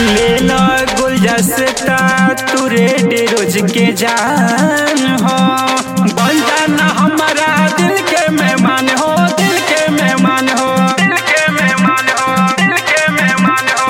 ले लो गुलदस्ता तू रेड रोज के जान हो बन जाना हमारा दिल के मेहमान हो दिल के मेहमान हो दिल के मेहमान हो दिल के मेहमान हो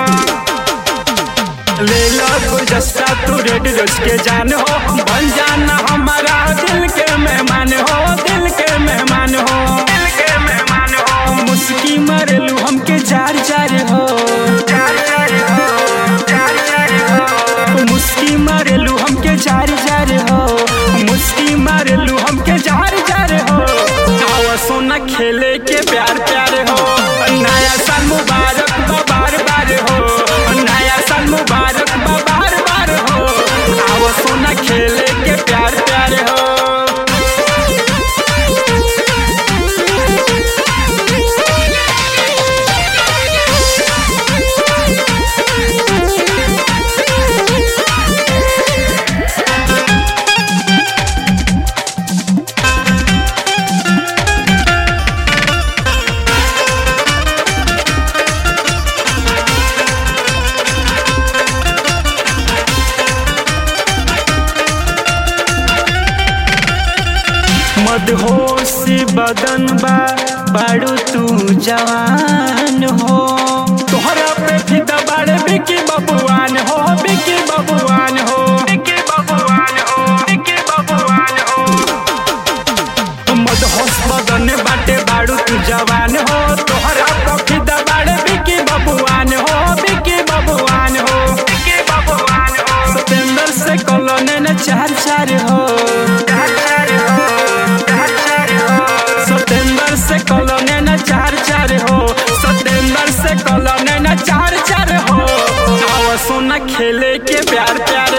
ले लो गुलदस्ता तू रेड रोज के जान हो बन जाना हमारा दिल के मेहमान हो दिल के मेहमान हो दिल के मेहमान हो मुस्की मारेलू हमके जार जार हो जार जार हो जार जार हो मुस्की मारेलू हमके जार जार हो मुस्की मारेलू हमके जार जार हो आवा सोना खेले के प्यार प्यार हो नया साल मुबारक बा बार बार हो नया साल मुबारक बा बार बार हो आवा सोना खेले के प्यार प्यार हो मदहोश बदन बा बाड़ू तू जवान हो तोहरा पे फिदा बाड़े बिकी बबुआन हो बिकी बबुआन हो बिकी बबुआन हो बिकी बबुआन हो मदहोश बदन बाटे बाड़ू तू जवान हो तोहरा पे फिदा बाड़े बिकी बबुआन हो बिकी बबुआन हो बिकी बबुआन हो सतेंद्र से कॉलोनी ने चार चार हो चार चार हो सतेंद्र से कॉलोनी न चार चार हो सतेंद्र से कॉलोनी न चार चार हो आओ सोना खेले के प्यार प्यार